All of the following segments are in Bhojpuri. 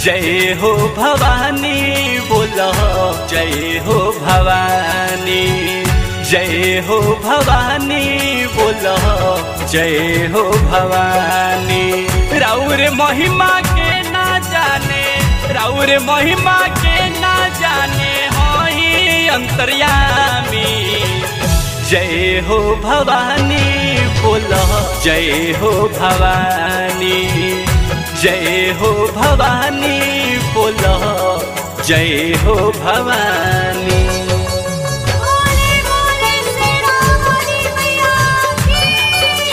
जय हो भवानी बोलो जय हो भवानी जय हो भवानी बोलो जय हो भवानी राउर महिमा के ना जाने राउर महिमा के ना जाने हई अंतर्यामी जय हो भवानी बोलो जय हो भवानी जय हो भवानी बोलो जय हो भवानी बोले बोले सेना वाली मैया की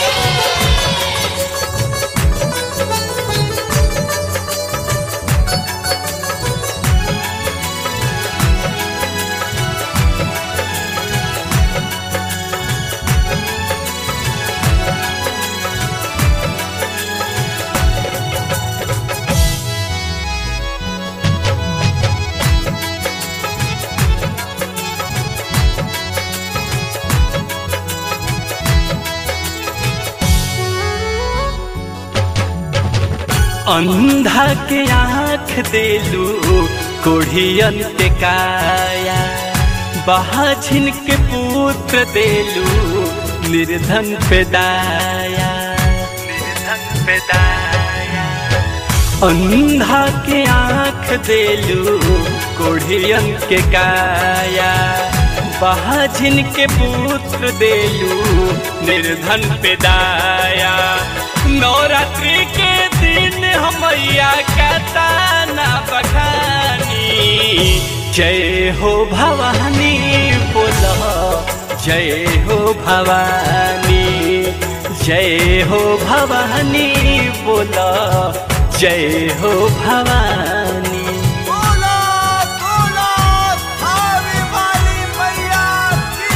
अंधा के आँख देलू कोढ़ियन के काया बाझिन के पुत्र देलू निर्धन पे दाया निर्धन पे दाया अंधा के आँख देलू कोढ़ियन के काया बाझिन के पुत्र देलू निर्धन पे दाया नवरात्रि के दिन हमैया कताना बखानी जय हो भवानी बोलो जय हो भवानी जय हो भवानी बोलो जय हो भवानी बोलो बोलो थावे वाली मैया की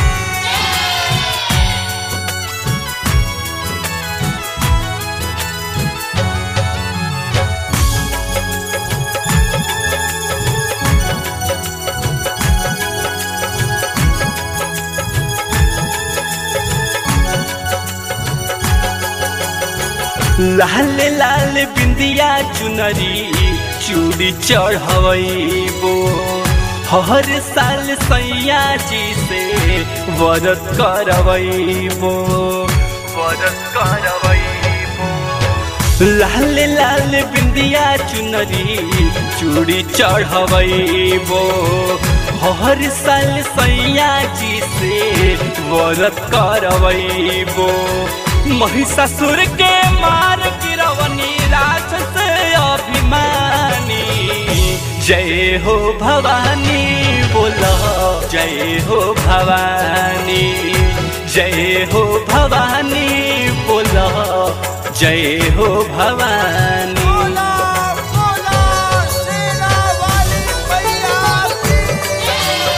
लाल लाल बिंदिया चुनरी चूड़ी चढ़वैबो हर साल सैया जी से वरत करवैबो वरत करवैबो लाल लाल बिंदिया चुनरी चूड़ी चढ़वैबो हर साल सैया जी से वरत करवैबो महिषासुर के मार गिरवनी राक्षस अभिमानी जय हो भवानी बोलो जय हो भवानी जय हो भवानी बोलो जय हो भवानी बोलो बोलो सेना वाली मैया की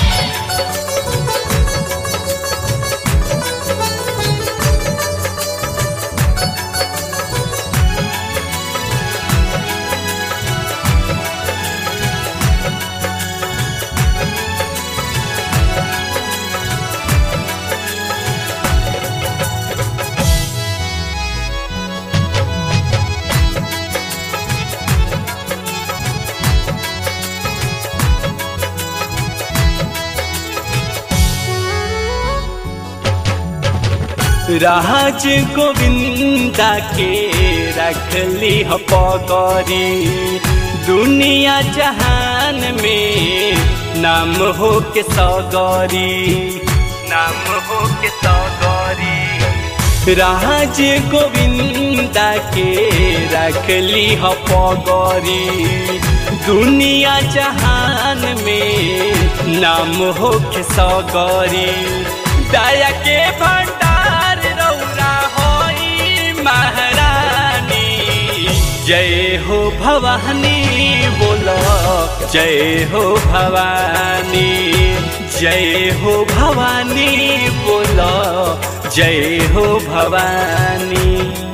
राज गोविंदा के रखली ह पगरी दुनिया जहान में नाम हो के सगरी नाम हो के सगरी राज गोविंदा के रखली ह पगरी दुनिया जहान में नाम हो के सगरी दया के भंडार रौरा होई महारानी जय हो भवानी बोलो जय हो भवानी जय हो भवानी बोलो जय हो भवानी